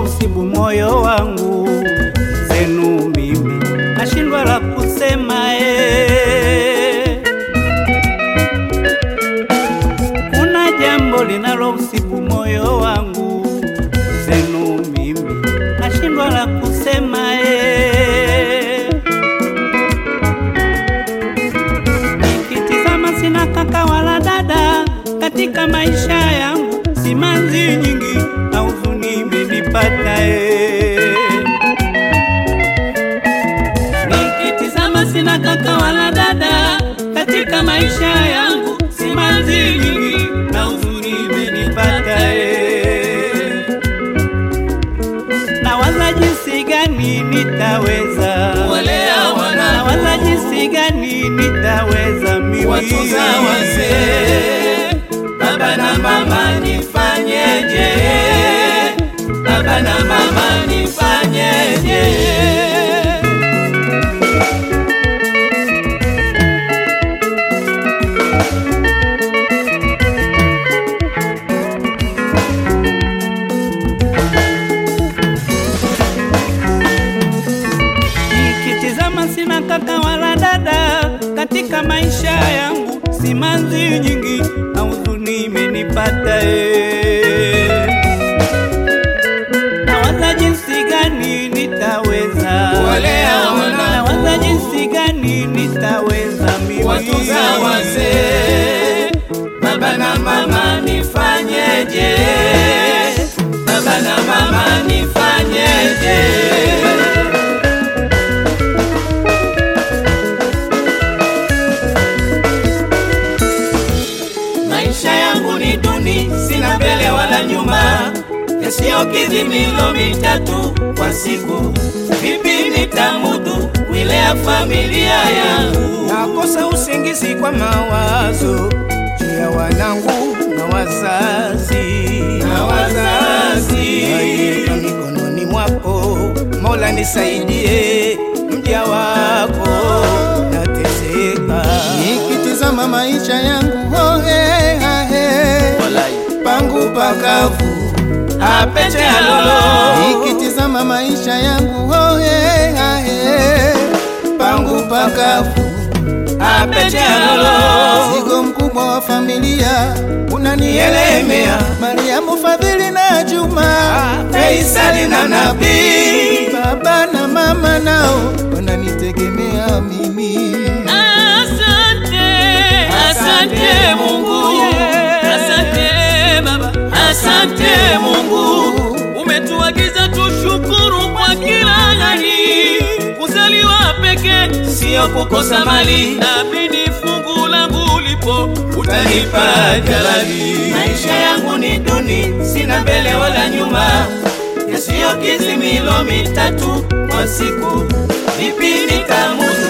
usibu moyo wangu, zenu mimi nashindwa la kusema eh. Kuna jambo linalo usibu moyo wangu, zenu mimi nashindwa la kusema eh. Nikitizama sina kaka wala dada katika maisha yangu, simanzi nyingi na huzuni imenipata eh. Nikitizama sina kaka wala dada katika maisha yangu, simanzi nyingi na huzuni imenipata eh. Nawaza jinsi gani nitaweza Kuwalea wanangu. nawaza jinsi gani nitaweza mimi Watunza wazee, baba na mama nifanyeje? Baba na mama nifanyeje? Nikitizama sina kaka wala dada katika maisha yangu, simanzi nyingi na huzuni imenipata eh. Nawaza jinsi gani nitaweza Kuwalea wanangu. nawaza jinsi gani nitaweza mimi Watunza wazee, baba na mama nifanyeje? Baba na mama nifanyeje? Maisha yangu ni duni, sina mbele wala nyuma, yasiyokidhi milo mitatu kwa siku. Vipi nitamudu kuilea familia yangu? nakosa usingizi kwa mawazo juu ya wanangu na wazazi Na wazazi. Naiweka mikononi mwako Mola nisaidie mja wako nateseka nikitizama maisha yangu hohe hahe pangu pakavu Apete alolo nikitizama maisha yangu hohe hahe pangu pakavu apete alolo Mzigo mkubwa wa familia unanielemea, Mariamu, Fadhili na Juma, Faisali na Nabii baba na mama nao wananitegemea mimi. Asante, asante Mungu, asante Baba, asante Mungu, umetuagiza tushukuru kwa kila hali. Kuzaliwa peke sio kukosa mali, naamini fungu langu lipo, utanipa jalali. Maisha yangu ni duni, sina mbele wala nyuma, yasiyokidhi milo mitatu kwa siku. Vipi nitamudu